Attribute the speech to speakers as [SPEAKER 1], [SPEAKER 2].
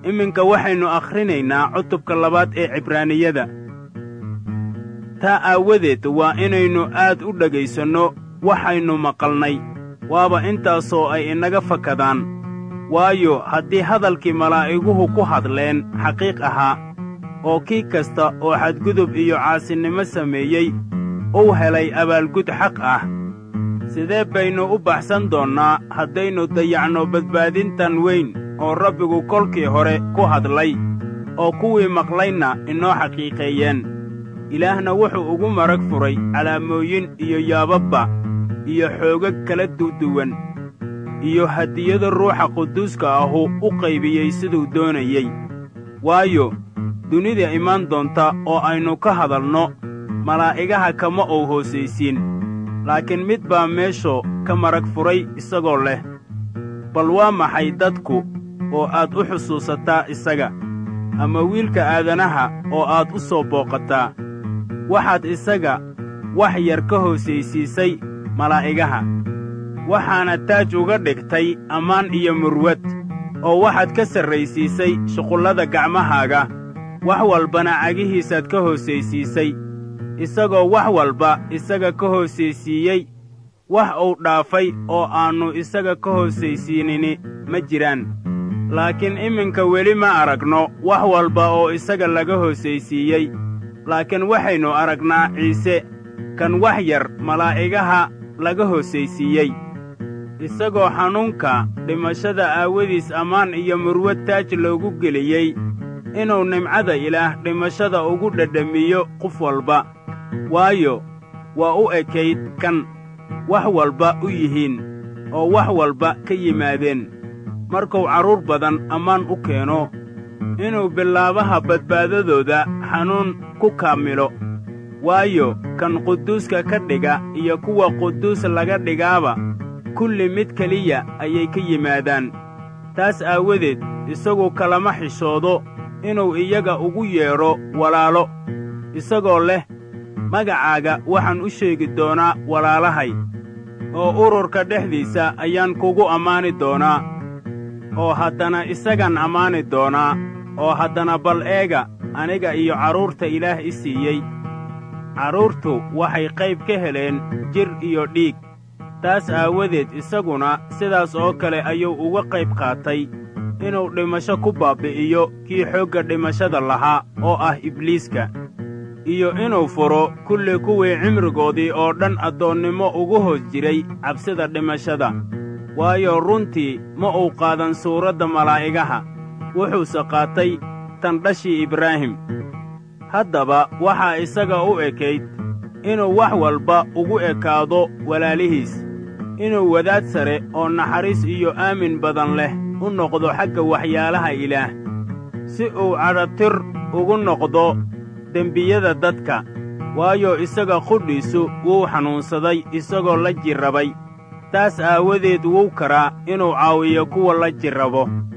[SPEAKER 1] iminka waxaynu akhrinaynaa cutubka labaad ee cibraaniyada taa aawadeed waa inaynu aad u dhegaysanno waxaynu maqalnay waaba intaasoo ay inaga fakadaan waayo haddii hadalkii malaa'iguhu ku hadleen xaqiiq ahaa oo kii kasta oo xadgudub iyo caasinimo sameeyey uu helay abaalgud xaq ah sidee baynu u baxsan doonnaa haddaynu dayacno badbaadintan weyn oo rabbigu kolkii hore ku hadlay oo kuwii maqlaynna inoo xaqiiqeeyeen ilaahna wuxuu ugu marag furay calaamooyin iyo yaababba iyo xoogag kala duduwan iyo hadiyada ruuxa quduuska ahu u qaybiyey siduu doonayey waayo dunida imaan doonta oo aynu ka hadalno malaa'igaha kama uu hoosaysiin laakiin mid baa meesho ka marag furay isagoo leh bal waa maxay dadku oo aad u xusuusataa isaga ama wiilka aadanaha oo aad u soo booqataa waxaad isaga wax yar ka hoosaysiisay malaa'igaha waxaana taaj uga dhigtay ammaan iyo murwad oo waxaad ka sarraysiisay shuqullada gacmahaaga wax walbana cagihiisaad ka hoosaysiisay isagoo wax walba isaga ka hoosaysiiyey wax uu dhaafay oo aannu isaga ka hoosaysiinini ma jiraan laakiin iminka weli ma aragno wax walba oo isaga laga hoosaysiiyey laakiin waxaynu aragnaa ciise kan wax yar malaa'igaha laga hoosaysiiyey isagoo xanuunka dhimashada aawadiis ammaan iyo murwad taaj loogu geliyey inuu nimcada ilaah dhimashada ugu dhedhamiyo qof walba waayo waa u ekayd kan wax walba u yihiin oo wax walba ka yimaadeen markuu carruur badan ammaan u keeno inuu bilaabaha badbaadadooda xanuun ku kaamilo waayo kan quduuska ka dhiga iyo kuwa quduus laga dhigaaba kulli mid keliya ayay ka yimaadaan taas aawadeed isagu kalama xishoodo inuu iyaga ugu yeedho walaalo isagoo leh magacaaga waxaan u sheegi doonaa walaalahay oo ururka dhexdiisa ayaan kugu ammaani doonaa oo haddana isagaan ammaani doonaa oo haddana bal eega aniga iyo carruurta ilaah i siiyey carruurtu waxay qayb ka heleen jir iyo dhiig taas aawadeed isaguna sidaas oo kale ayuu uga qayb qaatay inuu dhimasho ku baabbi'iyo kii xoogga dhimashada lahaa oo ah ibliiska iyo inuu furo kulli kuwii cimrigoodii oo dhan addoonnimo ugu hoos jiray cabsida dhimashada waayo runtii ma uu qaadan suuradda malaa'igaha wuxuuse qaatay tan dhashii ibraahim haddaba waxaa isaga u ekayd inuu wax walba ugu ekaado walaalihiis inuu wadaad sare oo naxariis iyo aamin badan leh u noqdo xagga waxyaalaha ilaah si uu cadhatir ugu noqdo dembiyada dadka waayo isaga qudhiisu wuu xanuunsaday isagoo la jirrabay taas aawadeed wuu karaa inuu caawiyo kuwa la jirrabo